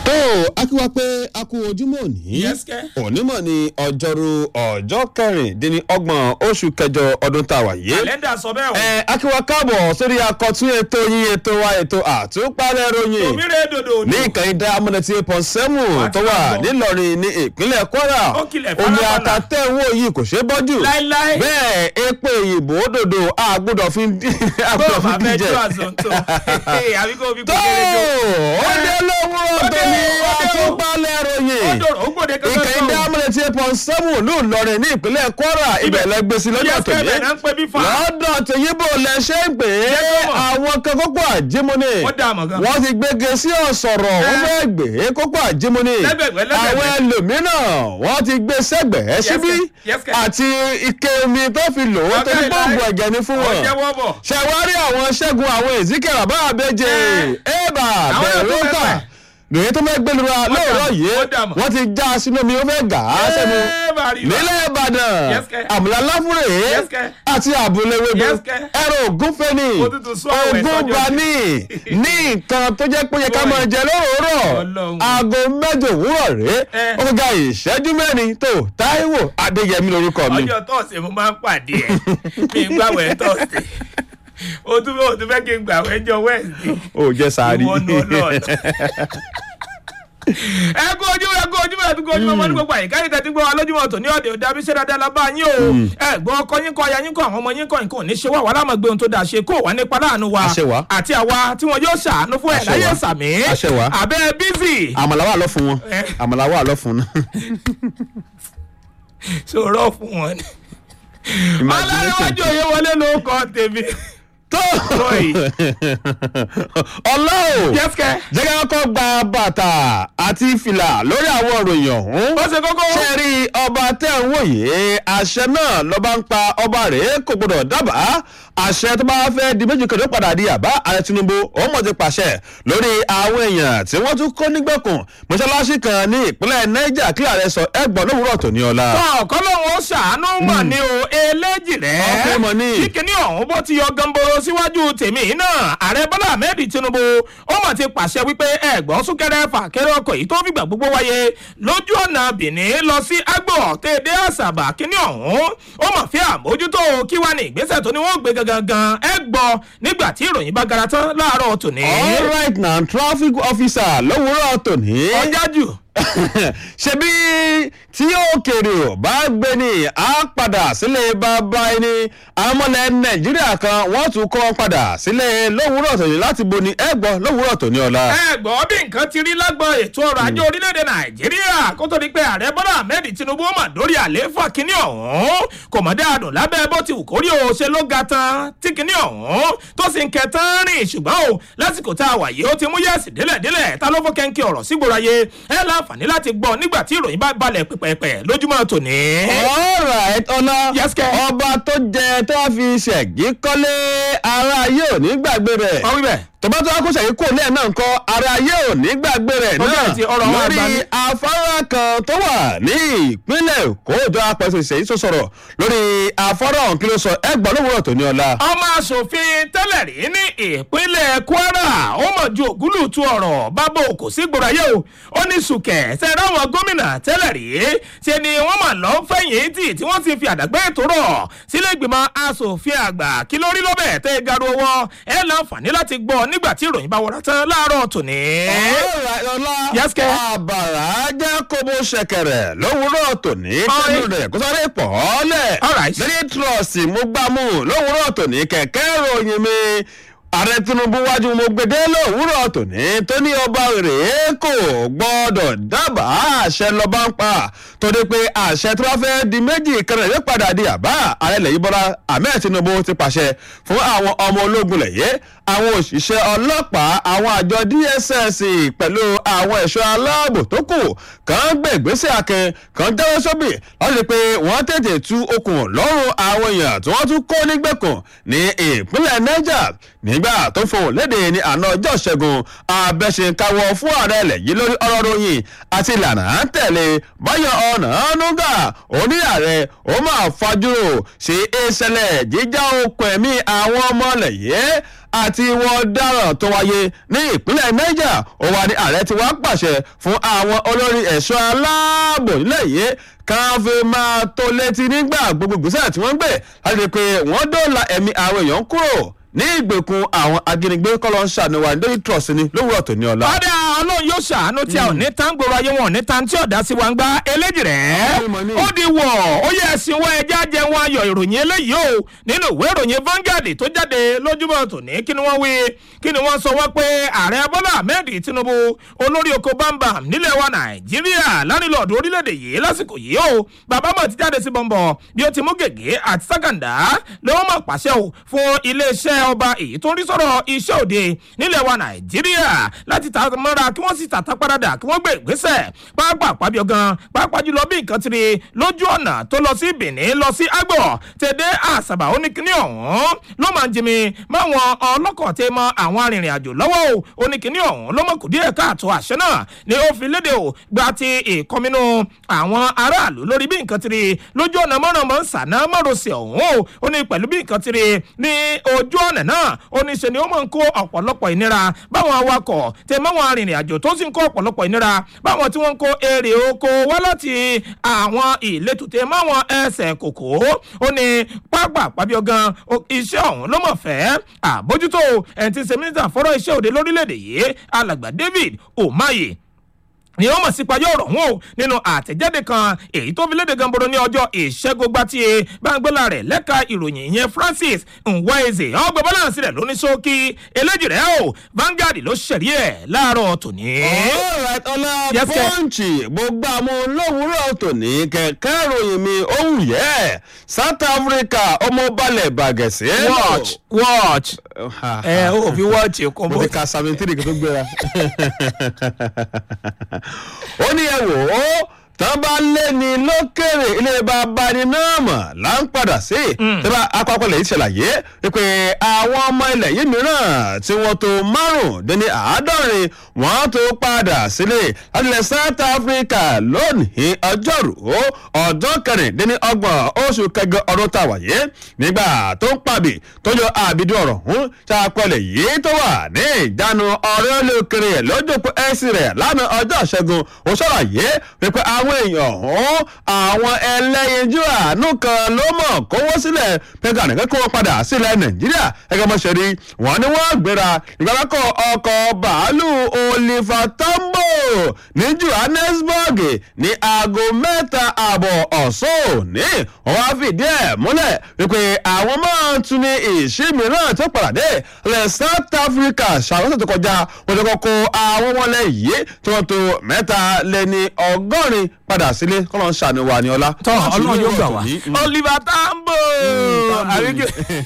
tó a kí wa pé a kú ojúmọ́ òní Yes, kẹ́. onímọ̀ ní ọjọ́rú ọjọ́ kẹrìndínlọ́gbọ̀n oṣù kẹjọ ọdún tá a wà yìí kàlẹ́ndà sọ bẹ́ẹ̀ o. ẹ akíwa káàbọ̀ sórí akọ̀tún ètò yín ètò wa ètò àtúpalẹ̀ ròyìn òmìnira dòdò ní ìkànnì diamond tí pọ̀ sẹ́mù tó wà nílọrin ní ìpínlẹ̀ kwara Ó kilẹ̀ omi fáláfálà. àtàtẹ̀wò yìí kò ṣeé bọ́jú láíláí. bẹ́ẹ̀ epo ìyìnbó dòdò àgbọ̀dọ̀ fi bó o àgbọ̀dọ̀ bá fi fẹ́ díjẹ jó àzọ̀ntò àbí kó o fi tó kékeré jó. ó dé lówó tó ní ó dé o. àtúpalẹ̀ ó ròyìn dòrò ó gbòde kankan ìkànnì diamond tí pọ̀ sẹ́mù ní ìlọrin ní ìpínlẹ̀ kwara ibẹ̀ lẹ́gbẹ̀sí lọ́jọ́ yẹ́sẹ̀ tòní bẹ̀ náà ń pẹ́ bí fa. lọ́dọ̀ tòyìnbó lẹ ṣe ń pè é Jẹ́ kó mọ̀. àwọn kan kókó àjímúni Wọ́n dá àmọ̀ gan. wọ́n ti gbége sí ọ̀sọ̀rọ̀ wọ́n Ẹ́. fẹ́ gbé kókó àjímúni Lẹ́gbẹ̀gbẹ́, lẹ́gbẹ̀gbẹ́. àwọn ẹlòmíràn wọ́n ti gbé sẹ́gbẹ̀ẹ́ síbí yes, kẹ́. àti ike omi tó fi lò ó tó ní Ọ̀gá pọ́ǹpù ìlà- ẹ̀jẹ̀ ní fún ó wọn jẹ́wọ́ bọ̀. ṣẹ̀wárí àwọn ṣẹ́gun àwọn èzíkẹ́ bàbá àbẹ́jẹ́ ẹ̀bà Àwọn yóò tó bẹ̀rù fẹ́ kà fẹ́. lèyí tó fẹ́ gbẹlura lóòrọ̀ yìí wọ́n dààmú. wọ́n ti já sínú omi ó fẹ́ gà á sẹ́nu Ẹ́, bàrí bá. nílẹ̀ ìbàdàn Yes, kẹ́. àmàlà láfúrè Yes, kẹ́. àti àbúléwédé Yes, kẹ́. ẹ̀rọ ògúnfẹ́ ni Ó tún tún sún àwẹ̀ ogún sọ́jọ́ bá sí. ní ní nǹkan tó jẹ́ pé ó yẹ ká Boy. máa jẹ lóòrọ̀ Ọlọ́run. aago mẹ́jọ òwúrọ̀ rèé Ẹ. ó ga ìṣẹ́jú mẹ́rin tó táíwò adéyẹmí lorúkọ mi. ọjọ́ tọ́sẹ̀ mo máa ń pàdé ẹ̀ mi ń gbàwẹ̀ tọ́sẹ̀ o tún o tún fẹ́ kí n gbàwẹ̀ jọ wẹ́ẹ̀sì. ó jẹ́ sáárì. Ìwọ ni Ọlọ́run. ẹ kú ojúmọ́ ẹ kú ojúmọ́ ẹ tún kú ojúmọ́ ọmọdé gbogbo àyíká ní tẹ́tí gbọ́ wa lójúmọ́ tò ní ọ̀dẹ̀ òde abiṣẹ́ dáadáa lábá yín o ẹ gbọ́ ọkọ yín kọ́ aya yín kọ́ àwọn ọmọ yín kọ́ nǹkan ò ní ṣe wá wà láàmú gbé ohun tó dáa ṣe kó wà nípa láàánú wa Àṣẹ wá. àti àwa tí wọn yóò ṣàánú fún ẹ̀ Àṣẹ láyé wá. sàmí Àṣẹ wá. abẹ́ bízì àmàlà wà lọ fún wọn Ẹ. àmàlà wà lọ fún un. ṣòro fún wọn ni. ọlọ́runwájú òye wọlé ló kọ́ tèmi. tó Boy. ọlọ́ọ̀ jẹ́sìkẹ́ jẹ́ ká kọ́ gba bàtà àti fìlà lórí àwọn òròyìn ọ̀hún. ó ṣe kókó. ṣe rí ọba tẹ́ ń wò yìí àṣẹ náà lọ́ba ń pa ọba rẹ̀ kò gbọdọ̀ dábàá àṣẹ tó bá fẹ́ di méjì kẹjọ padà di àbá ààrẹ tinubu òun mọ̀ ti pàṣẹ lórí àwọn èèyàn tí wọ́n tún kó nígbèkùn mọ́ṣáláṣí kan ní ìpínlẹ̀ niger kí ààrẹ sọ ẹgbọ́n lówùúrọ̀ tó ní ọ̀la. ọ̀kọ́ lòun ó ṣàánú mọ̀ ní o eléjì rẹ̀. Ọpẹ́ mọ̀ ní. kíkiní ọ̀hún bó ti yọ gamboro síwájú tèmi yìí náà ààrẹ bọ́lá ahmed tinubu ó mọ̀ ti pàṣẹ wípé ẹ̀gbọ́n súnkẹrẹ fàkẹrẹ ọkọ̀ yìí tó fìgbà gbogbo wáyé lójú ọ̀nà benin lọ sí agbọ̀ tèdè àṣàbà kíní ọ̀hún ó mọ̀ fi àmójútó kí wá ní ìgbésẹ̀ tó ní wọ́n gbé gangan ẹ gbọ́ nígbà tí ìròyìn bá gara tán láàárọ̀ tòní. all right now traffic officer lówùúrọ̀ tòní. ọjà jù ṣebí tí òkèrè ò bá gbé ní á padà sílé bàbá ẹni àmọ́lẹ̀ nàìjíríà kan wọ́n tún kọ́ wọn padà sílé lówùúrọ̀ tòní láti bo ni ẹ̀gbọ́n lówùúrọ̀ tòní ọ̀la. ẹ gbọ́ bí nǹkan ti rí lágbọ́n ètò ọrọ̀ ajé orílẹ̀-èdè nàìjíríà kó tó di pé ààrẹ bọ́lá ahmed tinubu mà dórí àlééfà kínní ọ̀hún kò mọ̀ dáadùn lábẹ́ bó ti wù kórí o ṣe ló ga tán tí kínní ọ̀hún tó sì ń kẹtàn rìn ṣùgbọ́n o lásìkò tá a wà yìí ó ti mú yẹ́sì délẹ̀délẹ̀ ta ló fọ́ kẹ́ńkẹ́ ọ̀rọ̀ sígboro ayé ẹ láǹfààní láti gbọ́ nígbà tí ìròyìn bá balẹ̀ pẹ̀pẹ̀pẹ̀ lójúmọ́ tòní. alright ọlá Yes, kẹ́. ọba tó jẹ tó wá fi ṣẹ̀gí kọ́lé ara yóò ní gbàgbé rẹ̀ ọ wí bẹ́ẹ̀. tọ́ba tó wá kó ṣẹ̀yìn kò lẹ́ẹ̀ náà kọ́ ara yóò ní gbàgbé rẹ̀ Ó náà bẹ̀rẹ̀ sí ọ̀rọ̀ àwọn lórí àgbà ní. afárá kan tó wà ní ìpínlẹ̀ èkó ìjọ apẹ̀sẹ̀ ìṣẹ̀yìn tó sọ̀rọ̀ lórí afárá ọ̀hún kí ló sọ ẹgbọ́n lówùúrọ̀ tó ní ọ̀la. ọmọ asòfin tẹ́lẹ̀ rí ní ìpínlẹ̀ kwara ó mọ̀ ju ògúlùtù ọ̀rọ̀ bábò kò sí gbòòràyè o ó ní sùkẹ̀ sẹ́rẹ́ àwọn gómìnà tẹ́lẹ̀ rí ṣe ni wọ́n mà lọ fẹ̀yìn tì tí wọ́n ti fi àdàgbẹ́ ètò rọ̀ sílé ìgbìmọ̀ asòfin àgbà kí lórí lọ́bẹ̀ tẹ́ garu ọwọ́ ẹ láǹfààní láti gbọ́ nígbà tí ìròyìn bá wọra tán láàárọ̀ tòní. Alright, ọlá Yes, kẹ́. àbàrà jẹ́ kóbó ṣẹ̀kẹ̀rẹ̀ lówùúrọ̀ tòní kẹ́nu Alright. rẹ̀ kó sáré pọ̀ ọ́lẹ̀. Alright. lórí trọ́ọ̀sì mo gbá mú lówùúrọ̀ tòní kẹ̀kẹ́ ìròyìn mi ààrẹ tinubu wájú mo gbèdé lówùúrọ̀ tòní tó ní ọba rèé kò gbọ́dọ̀ dábàá àṣẹ lọ́ba ń pa torí pé àṣẹ tí wọ́n fẹ́ di méjì kẹrẹ̀ yóò padà di àbá ààrẹ lẹ́yìn bọ́lá ahmed tinubu ti pàṣẹ fún àwọn ọmọ ológun lẹ̀yẹ́ àwọn òṣìṣẹ́ ọlọ́pàá àwọn àjọ dss pẹ̀lú àwọn ẹ̀ṣọ́ aláàbò tó kù kàn gbé ìgbésẹ̀ akin kàn jáwé sóbì láti rí i pé wọ́n tètè tú okùn lọ́rùn àwọn èèyàn tí wọ́n tún kó nígbèkùn ní ìpínlẹ̀ niger nígbà tó fohùn léde ní àná ọjọ́ ìṣẹ́gun abẹ́ṣekáwọ́ fún ààrẹ ilẹ̀ yìí lórí ọ̀rọ̀ ròyìn àti ìlànà à ń tẹ̀lé báyọ̀ ọ̀nà nùgà òní ààrẹ ó máa fajúrò sí ìṣẹ̀lẹ̀ jíjá okùn ẹ̀mí àwọn ọmọ ilẹ̀ yìí àti ìwọ ọ̀daràn tó wáyé ní ìpínlẹ̀ niger ó wà ní ààrẹ tí wàá pàṣẹ fún àwọn olórí ẹ̀ṣọ́ aláàbò nílẹ̀ yìí kan fi máa tó létí nígbà gbogbo ìgbésẹ̀ tí wọ́n ń gbé láti rí i pé wọ́n dóòlà ẹ̀mí àwọn èèyàn kúrò ní ìgbèkùn àwọn ajínigbé kọ́lọ́ ń ṣàníwá ní daily trust ni lówùrọ̀ tó ní ọ̀la. ọ̀dà ọlọ́run yóò ṣàánú tí a ò ní tán gbòòrò ayé wọn ò ní tán tí ọ̀dà sí wa ń gbá eléjì rẹ̀. ó di wọ̀ ó yẹ ẹ̀sìn wọ ẹja jẹun ayọ̀ ìròyìn eléyìí o nínú ìwé ìròyìn Vanguard tó jáde lójúmọ́ tòní kí ni wọ́n wí kí ni wọ́n sọ wọ́n pé ààrẹ Bọ́lá Ahmed Tinubu olórí oko bámbam nílẹ̀ wa Nàìjíríà lánìlọ́ọ̀dù orílẹ̀-èdè yìí lásìkò yìí o bàbá mọ̀ ti jáde sí bọ̀m̀bọ̀ bí ó ti mú gègé àti sákàndá lọ́wọ́ mọ̀ pàṣẹ o fún iléeṣẹ́ ọba èyí tó ń rí sọ̀rọ̀ iṣẹ́ òde nílẹ̀ wa nàìjíríà láti ta mọ́ra kí wọ́n sì tàtà padà kí wọ́n gbé ìgbésẹ̀ pápá pàbíọ̀ gan pápá jùlọ bí nǹkan ti rí lójú ọ̀nà tó lọ sí benin lọ sí agbọ̀ tẹ̀dé àṣàbà oníkíní ọ̀hún ló máa ń jimi máwọn ọlọ́kọ̀ tẹ mọ àwọn arìnrìn àjò lọ́wọ́ o oníkíní ọ̀hún ló mọ̀ kù díẹ̀ káàtó àṣẹ náà ni ó fi léde o gba ti ìkọminú àwọn aráàlú lórí bí nǹkan ti rí lójú ọ̀nà mọ́rànmọ́ sànà mọ́rọ̀sẹ̀ ọ̀hún o ó ní pẹ̀lú bí nǹkan ti rí ní ojú ọ̀nà náà ó ní ṣe ni ó máa ń kó ọ̀pọ̀lọpọ̀ ìnira báwọn awakọ̀ tẹ máwọn arìnrìn àjò tó sì ń kó ọ̀pọ̀lọpọ̀ ìnira báwọn tí wọ́n ń kó èrè oko wá láti àwọn ìletò tẹ máwọn ẹsẹ̀ kòkó ó ní pápá pàbíọ́ gan iṣẹ́ ọ̀hún ló mọ̀ fẹ́ àbójútó ẹni tí ń ṣe mínísítà fọ́rọ̀ iṣẹ́ òde lórílẹ̀‐èdè yìí alàgbà David Umahi ni wọ́n mọ̀ sí payọ́ ọ̀rọ̀ wọn o nínú àtẹ̀jáde kan èyí tó fi léde gamboro ní ọjọ́ ìṣẹ́gun gbàtí báńgbọ́lá rẹ̀ lẹ́ka ìròyìn ìyẹn Francis Nweze ọgbẹ́ balance rẹ̀ lóní ṣókí eléjì rẹ̀ o Vanguard ló ṣẹ̀rí ẹ̀ láàárọ̀ tòní. alright ọlá pọ́ǹchì gbogbo àwọn olówùúrọ̀ tòní kẹ̀kẹ́ ìròyìn mi ohun yẹ South Africa ọmọ balẹ̀ bàgẹ̀sẹ̀. watch watch ẹ ò fi watch kó mo bó ti ka seventeen kí n tó gbéra. ó ní ẹ wò ó tán bá lé ní lókèrè ilé bàbá ni náà mọ̀ là ń padà sí. tẹ́lá akọ́kọ́ lè ṣàlàyé pé àwọn ọmọ ilẹ̀ yìí mìíràn tí wọ́n tó márùn-ún àádọ́rin wọ́n tó padà sílé láti ilẹ̀ South Africa lónìí ọjọ́rú ọjọ́ kẹrìndínlọ́gbọ̀n oṣù kẹjọ ọdún tá a wáyé nígbà tó ń pàbí tó yọ àbídí ọ̀rọ̀ ọ̀hún tá a pẹ̀lẹ̀ yìí tó wà ní ìjánu ọ̀rẹ́ olókèrè lójú pé ẹ̀sìn rẹ̀ lánàá ọjọ́ ìṣẹ́gun ó ṣàlàyé wípé àwọn èèyàn ọ̀hún àwọn ẹlẹ́yinjú àánú kan ló mọ̀ kówó sílẹ̀ pẹ̀ka nìkan kó wọn padà sílẹ̀ nàìjíríà ẹgbẹ́ ọmọọṣẹ́ rí wọn ni wọ́n gbéra ìgbàlákọ̀ ọkọ̀ bàálù Oliver Tambo ní Johannesburg ní aago mẹ́ta ààbọ̀ ọ̀sán òní wọ́n wá fìdí ẹ̀ múlẹ̀ wípé àwọn máa tún ní ìṣí mìíràn tó padà dé lẹ̀ South Africa ṣàkóso tó kọjá wọ́n ti kọ́kọ́ àwọn ọmọlẹ̀ yìí tí wọ́n tó mẹ́ta lé ní ọgọ́rin padà sílé kọ́lọ́ ń ṣàníwá ní ọlá. tọ́ ọlọ́run yóò gbà wá Oliver Tambo Tambo àríkè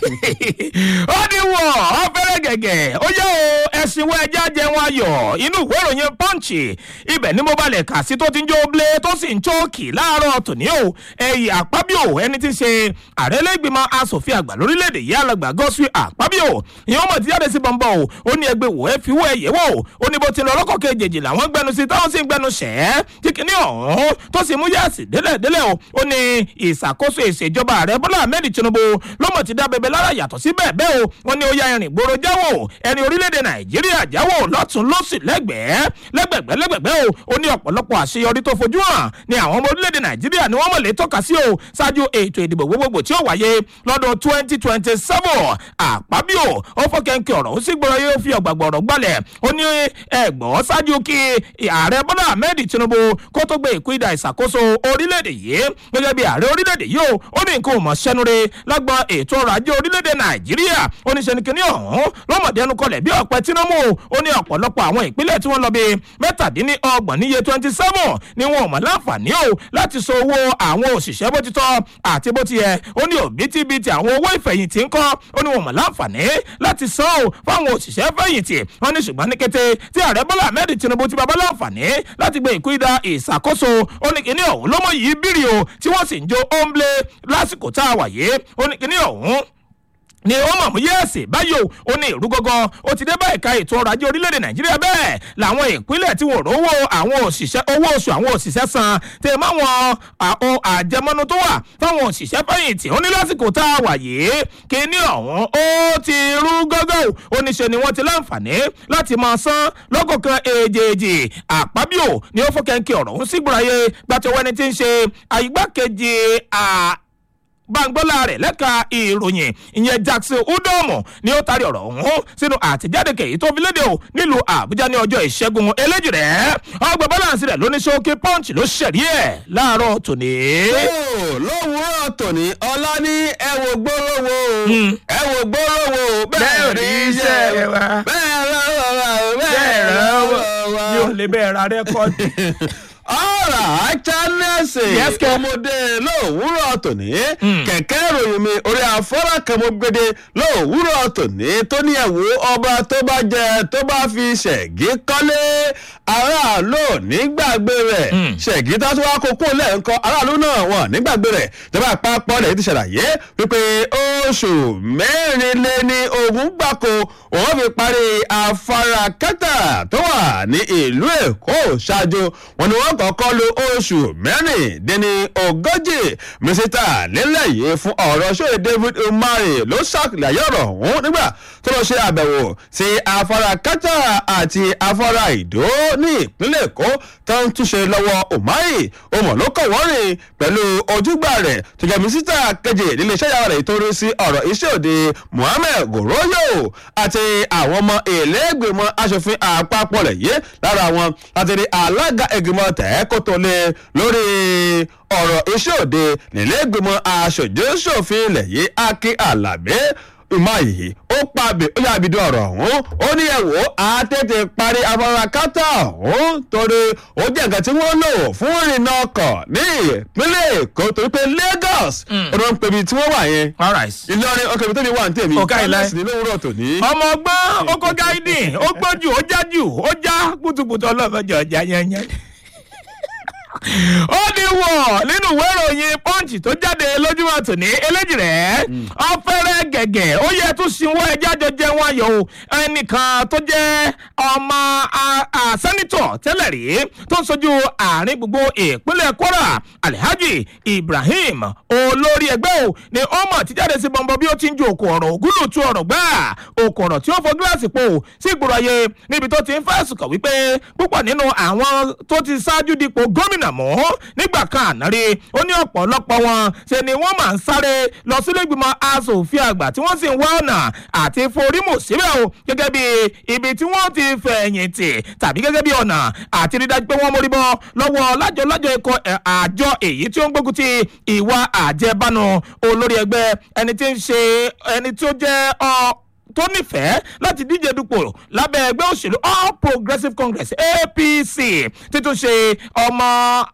ó ní wọ̀ ọ́ fẹ́rẹ́ gẹ̀gẹ̀ ó yẹ o ẹ̀sìn wọ ẹja jẹun ayọ̀ inú ìwé ìròyìn Punch ibẹ̀ ni mo balẹ̀ kà sí tó ti ń jó blé tó sì ń chóòkì láàárọ̀ tòní o ẹ̀yìn àpábíò ẹni tí ń ṣe ààrẹ lẹ́gbìmọ̀ asòfin àgbà lórílẹ̀‐èdè yìí alàgbà gọ́sùn àpábíò ìyẹn ọmọ ti jáde sí bọ̀m̀bọ̀ o ó ní ẹgbẹ́ wò ẹ fi wọ́ ẹ̀yẹ́ wò ó ní bó ti lọ lọ́kọ̀ kejì làwọn gbẹnu sí táwọn sì ń gbẹnu ṣẹ́ tí kìíní ọ̀hún tó sì mú yẹ́sì délẹ̀ délẹ̀ o ó ní ìṣàkóso ìṣèjọba ààrẹ Bọ́lá Ahmed Tinubu lọ́mọ ti dá bẹbẹ lára yàtọ̀ sí bẹ́ẹ̀ bẹ́ẹ̀ o wọ́n ní ó yá irin ìgboro jáwò ẹni orílẹ̀-èdè Nàìjíríà jáwò lọ́tún lọ́sì lẹ́gbẹ̀ẹ́ lẹ́gbẹ̀gbẹ́ lẹ́gbẹ̀gbẹ́ o ó ní ọ̀pọ̀lọpọ̀ àṣeyọrí tó fojú hàn ní àwọn ọmọ orílẹ̀-èdè Nàìjíríà ni wọ́n mọ̀ lè tọ́ka sí o ṣáájú ètò ìdìbò gbogbogbò tí ó wáyé lọ́dún twenty twenty seven àpábíò ó fọ́kẹ́ńkẹ́ ọ̀rọ̀ ó sì gbọ́dọ̀ yóò fi ọ̀gbàgbọ̀rọ̀ gbalẹ̀ ó ní ẹ̀gbọ́n ṣáájú kí ààrẹ Bọ́lá Ahmed Tinubu kó tó gbé ìkúìdà ìṣàkóso orílẹ̀-èdè yìí gẹ́gẹ́ bí ààrẹ orílẹ̀-èdè yìí o ó ní nǹkan ò mọ̀ sẹ́nure lágbọ́n ètò ọrọ̀ ajé orílẹ̀-èdè Nàìjíríà ó ní sẹ́nikẹ́ni ọ̀hún lọ́mọdéẹnu kọlẹ̀ bí ọ̀pẹ tínámù ó ní ọ̀pọ̀lọpọ̀ àwọn ìpínlẹ̀ tí wọ́n lọ bí mẹ́tàdínlọ́gbọ̀n níye twenty seven ni wọn ò mọ̀ láǹfààní o láti san owó àwọn òṣìṣẹ́ bó ti tọ́ àti bó ti yẹ ó ní òbítíbitì àwọn owó ìfẹ̀yìntì ń kọ́ ó ní wọn mọ̀ láǹfààní láti san o fáwọn òṣìṣẹ́ fẹ̀yìntì wọ́n ní ṣùgbọ́n ní kété tí ààrẹ Bọ́lá Ahmed Tinubu ti bàbá láǹfààní láti gbé ìkúìdá ìṣàkóso ó ní kíní ọ̀hún ló mọ̀ yìí bírì o tí wọ́n sì ń jó óńblé lásìkò tá a wà yìí ó ní kíní ọ̀hún ni ó mọ̀ mú yẹ́ẹ̀sì báyìí o ó ní ìrú gọ́gọ́ ó ti dé bá ẹ̀ka ètò ọrọ̀ ajé orílẹ̀-èdè nàìjíríà bẹ́ẹ̀ làwọn ìpínlẹ̀ tí wọ́n rówó àwọn òṣìṣẹ́ owó oṣù àwọn òṣìṣẹ́ san tẹ̀ máwọn àwọn àjẹmọ́nú tó wà fáwọn òṣìṣẹ́ fẹ̀yìntì ó ní lásìkò tá a wà yìí kíní ọ̀hún ó ti rú gọ́gọ́ ó ní ṣe ni wọ́n ti láǹfààní láti máa san lọ́kọ̀ọ̀kan èjèèjì àpábíò ni ó fọ́kẹ́ńkẹ́ ọ̀rọ̀ ọ̀hún sígbòráyé gbàtọ́wọ́ ẹni tí ń ṣe àyígbákejì bangbọ́lá rẹ̀ lẹ́ka ìròyìn ìyẹn jackson udomo ni ó taari ọ̀rọ̀ ọ̀hún sínú àtẹ̀jáde kèyí tó fi léde o nílùú àbújá ní ọjọ́ ìṣẹ́gun eléjì rẹ̀ ọgbà balance rẹ̀ lóní ṣókè punch ló ṣẹ̀rí ẹ̀ láàárọ̀ tòní. lówùúrọ̀ tòní ọlá ní ẹ wo gbólówó ẹ wo gbólówó bẹ́ẹ̀ rí iṣẹ́ wa bẹ́ẹ̀ rọrọ̀ bẹ́ẹ̀ rọrọ̀ mi ò lè bẹ́ẹ̀ ra rẹ́kọ́ọ̀dì ọ̀rọ̀ àjánẹ́sì Yes, kẹ́. ọmọdé lówùúrọ̀ tòní kẹ̀kẹ́ ìròyìn mi orí afọ́rá kan mo gbede lówùúrọ̀ tòní tó ní ẹ̀wò ọba tó bá jẹ tó bá fi ṣẹ̀gí kọ́lé aráàlú nígbàgbé rẹ̀ ṣẹ̀gí tó tún wá kókó lẹ́ẹ̀kan aráàlú náà wọ̀n nígbàgbé rẹ̀ ìjọba àpapọ̀ lẹ́yìn ti ṣàlàyé wípé oṣù mẹ́rin lé ní ogún gbáko òun fi parí afárá kẹta tó wà ní ìlú èkó ṣáájú wọn ni wọn kọ́kọ́ lo oṣù mẹ́rìndínní ogójì mínísítà nílẹ̀ yìí fún ọ̀rọ̀ ṣòye david umari ló ṣàlàyé ọ̀rọ̀ ọ̀hún nígbà tó lọ ṣe àbẹ̀wò sí afárá kẹta àti afárá ìdó ní ìpínlẹ̀ èkó tó ń túnṣe lọ́wọ́ umari òmò ló kọ̀ wọ́n rìn pẹ̀lú ojúgbà rẹ̀ tó jẹ́ mínísítà kejì nílé iṣẹ́ ìyàwó rẹ̀ tó rí sí ọ̀rọ̀ iṣẹ́ òde muhammed goroyo àti àwọn ọmọ ìlẹ́gbẹ̀mọ asòfin àpapọ̀ rẹ̀ yé lára wọn láti rí alága ìgbìmọ̀ tẹ̀ẹ́kótó lé lórí ọ̀rọ̀ iṣẹ́ òde nílẹ̀gbẹ̀mọ aṣojú-ṣòfin ilẹ̀ yìí akin alabi ìmáyìí ó pàbí ó yà bìdú ọ̀rọ̀ ọ̀hún ó ní ẹ̀wò àtètè parí afárá kátà ọ̀hún torí ó jẹ́ nǹkan tí wọ́n lò fún ìrìnnà ọkọ̀ ní ìpínlẹ̀ èkó torí pé lagos ó ló ń pebi tí wọ́n wà yẹn alright. ìlọrin ọkọ̀ ibi tó ní wà ní tèmi Ọ̀ká ìlà. Alex ní lówùrọ̀ tòní. ọmọ ọgbọ́n ó kó gáídì ó gbójú ó jájú ó já kùtùkùtù ọlọ́mọdé ọjà yẹnyẹn. ó ní wọ̀ nínú ìwé ìròyìn punch tó jáde lójúmọ́ tòní eléjì rẹ̀ ọ̀fẹ́rẹ́ gẹ̀gẹ̀ ó yẹ tún sinwó ẹjẹ́ àjọjẹ wọn yọ o ẹnìkan tó jẹ́ ọmọ a- a- sẹ́nitọ̀ tẹ́lẹ̀ rí tó ń sojú àárín gbogbo ìpínlẹ̀ kwara alhaji ibrahim olórí ẹgbẹ́ o ni ọmọ ti jáde sí bọ́ńbọ́ bí ó ti ń ju òkú ọ̀rọ̀ ògúlù tu ọ̀rọ̀ gbà òkú ọ̀rọ̀ tí ó fọ gíláàsì po sí ìgboro ayé níbi tó ti ń fẹ̀sùn kàn wípé púpọ̀ nínú àwọn tó ti ṣáájú dípò gómìnà mọ́ nígbà kan àná rí ó ní ọ̀pọ̀lọpọ̀ wọn ṣe ni wọ́n máa ń sáré lọ sílé ìgbìmọ̀ asòfin àgbà tí wọ́n sì ń wá ọ̀nà àti forímù síbẹ̀ o gẹ́gẹ́ bí ibi tí wọ́n ti fẹ̀yìntì tàbí gẹ́gẹ́ bí ọ̀nà àti rí dájú pé wọ́n mórí bọ́ lọ́wọ́ lájọ-lájọ ikọ̀ ẹ̀, àjọ èyí tí ó ń gbógun ti ìwà àjẹbánu olórí ẹgbẹ́ ẹni tí ń ṣe ẹni tí ó jẹ́ ọ tó nífẹ̀ẹ́ láti díje dupò lábẹ́ ẹgbẹ́ òṣèlú all progressives congress apc títún ṣe ọmọ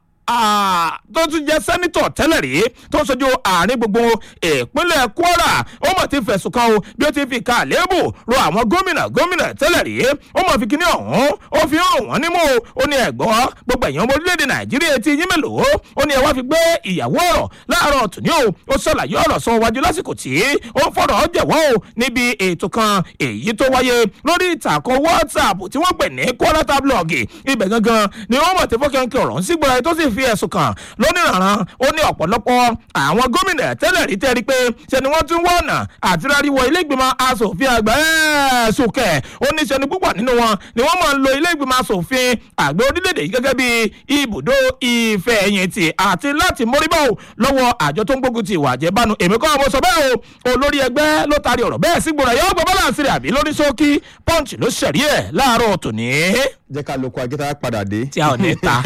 ah, tó tún jẹ́ sẹ́nitọ̀ tẹ́lẹ̀ rí tó ń sojú àárín gbogbo ìpínlẹ̀ kwara ó mọ̀ ti fẹ̀sùn kan o bí ó ti fi ka àléébù ro àwọn gómìnà gómìnà tẹ́lẹ̀ rí ó mọ̀ fi kíní ọ̀hún ó fi hàn wọ́n nímú o ó ní ẹ̀gbọ́n gbogbo ẹ̀yàn ọmọ orílẹ̀-èdè nàìjíríà ti yín mélòó ó ní ẹ wá fi gbé ìyàwó ọ̀rọ̀ láàárọ̀ tòní o ó ṣàlàyé ọ̀rọ̀ sọ wájú lásìkò tí ó ń fọ̀rọ̀ jẹ̀wọ́ o níbi ètò kan èyí tó wáyé lórí ìtàkùn whatsapp tí wọ́n pè ní kọ́látà blọ́ọ̀gì ibẹ̀ gangan ni wọ́n mọ̀ tí fọ́kẹ́ńkẹ́ ọ̀rọ̀ ń sígbọ́ra tó sì fi ẹ̀sùn kàn lónìrànràn ó ní ọ̀pọ̀lọpọ̀ àwọn gómìnà tẹ́lẹ̀ rí tẹ́rí pé ṣe ni wọ́n tún wọ́n ọ̀nà àti ráríwọ ilé ìgbìmọ̀ asòfin àgbà ẹ̀ẹ́sùn kẹ̀ ó ní ṣe ni púpọ̀ nínú wọn ni wọ́n máa ń lo ilé ìgbìmọ̀ asòfin àgbẹ̀ orílẹ̀-èdè yìí gẹ́gẹ́ bí ibùdó ìfẹ̀yìntì àti láti móríbọ̀ o lọ́wọ́ àjọ tó ń gbógun ti ìwà àjẹbánu èmi kọ́ ọmọ sọ bẹ́ẹ̀ o olórí ẹgbẹ́ ló taari ọ̀rọ̀ bẹ́ẹ̀ sí gbòòrò yóò gbọ́ bọ́láǹsì rẹ̀ àbí lórí ṣókí punch ló ṣẹ̀rí ẹ̀ láàárọ̀ tòní jẹ́ ká lóko ajẹ́ta padà dé. tí a ò ní ta.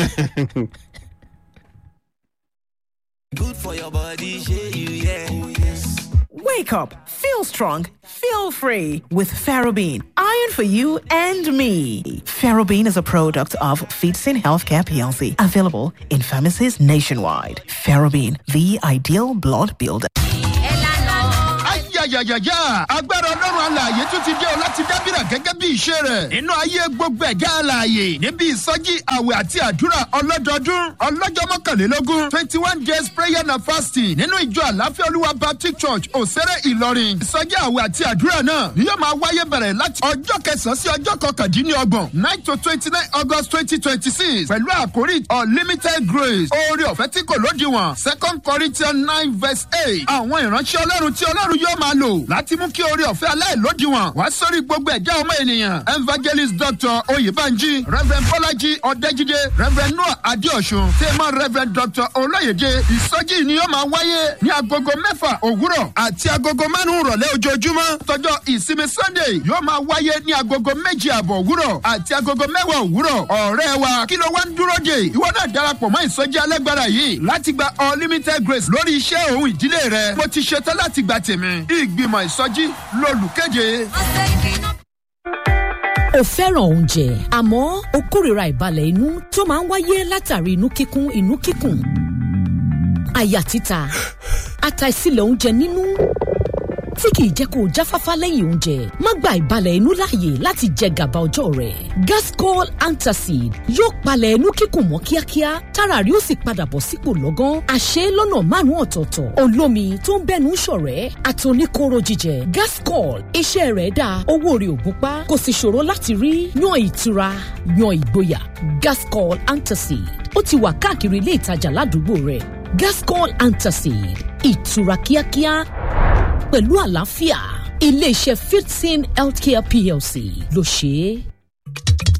Good for your body, shey you yeah. Oh yes. Wake up, feel strong, feel free with Ferrobene. Iron for you and me. Ferrobene is a product of Feetsin Healthcare PLC, available in pharmacies nationwide. Ferrobene, the ideal blood builder. yàyàyàyà agbára ọlọ́run alààyè tún ti dé o láti dábìrà gẹ́gẹ́ bí ìṣe rẹ̀ nínú ayé gbogbo ẹ̀dá alààyè níbi ìsọjí àwẹ̀ àti àdúrà ọlọ́dọọdún ọlọ́jọ́ mọ́kànlélógún twenty one days prayer and fasting nínú ìjọ àláfíà olúwa baptist church òsèré ìlọrin ìsọjí àwẹ̀ àti àdúrà náà ni yóò máa wáyé bẹ̀rẹ̀ láti ọjọ́ kẹsàn-án sí ọjọ́ kọkàndínlọ́gbọ̀n nine to twenty nine august twenty twenty six pẹ̀lú àkórí unlimited grace oore ọ̀fẹ́ tí kò lódiwọ̀n second corinthians nine verse eight àwọn ìránṣẹ́ ọlọ́run tí ọlọ́run yóò máa lò láti mú kí oore ọ̀fẹ́ aláìlódiwọ̀n wá sórí gbogbo ẹ̀dá ọmọ ènìyàn evangelist dr oyèbánjí reverend bọ́lájí ọ̀dẹ́jídé reverend noah adéọ̀sùn tèmọ́ reverend dr olóyèdè ìsọjí ni yóò máa wáyé ní agogo mẹ́fà òwúrọ̀ àti agogo márùn-ún rọ̀lẹ́ ojoojúmọ́ tọjọ́ ìsinmi sunday yóò máa wáyé ní agogo méjì àbọ̀ òwúrọ̀ àti agogo mẹ́wàá òwúrọ̀ ọ̀rẹ́ wa kí ló wá ń dúró dè ìwọ náà darapọ̀ mọ́ ìsọjí alágbára yìí láti gba unlimited grace lórí iṣẹ́ òun ìdílé rẹ mo ti ṣetán láti gba tèmi ìgbìmọ̀ ìsọjí lolùkéde. o fẹ́ràn oúnjẹ àmọ́ o kórìíra ìbalẹ̀ inú tó máa ń wáyé látàrí inú kíkún inú kíkùn àyà títa àtàìsílẹ̀ oúnjẹ nínú tí kìí jẹ́ kó o jáfáfá lẹ́yìn oúnjẹ má gba ìbalẹ̀ inú láàyè láti jẹ gàba ọjọ́ rẹ̀ gascol antacid yóò palẹ̀ inú kíkùn mọ́ kíákíá tára rí ó sì padà bọ̀ sípò lọ́gán àṣẹ lọ́nà márùn-ún ọ̀tọ̀ọ̀tọ̀ olómi tó ń bẹ́nu ṣọ̀rẹ́ àtòníkóró jíjẹ gascol iṣẹ́ rẹ̀ dáa owó rẹ̀ ò gúnpá kò sì ṣòro láti rí yan ìtura yan ìgboyà gascol antacid ó ti wà káàkiri ilé ìtajà ládùúgbò rẹ̀ gascol antacid ìtura kíákíá pẹ̀lú àlàáfíà iléeṣẹ́ fifteen healthcare plc ló ṣe é.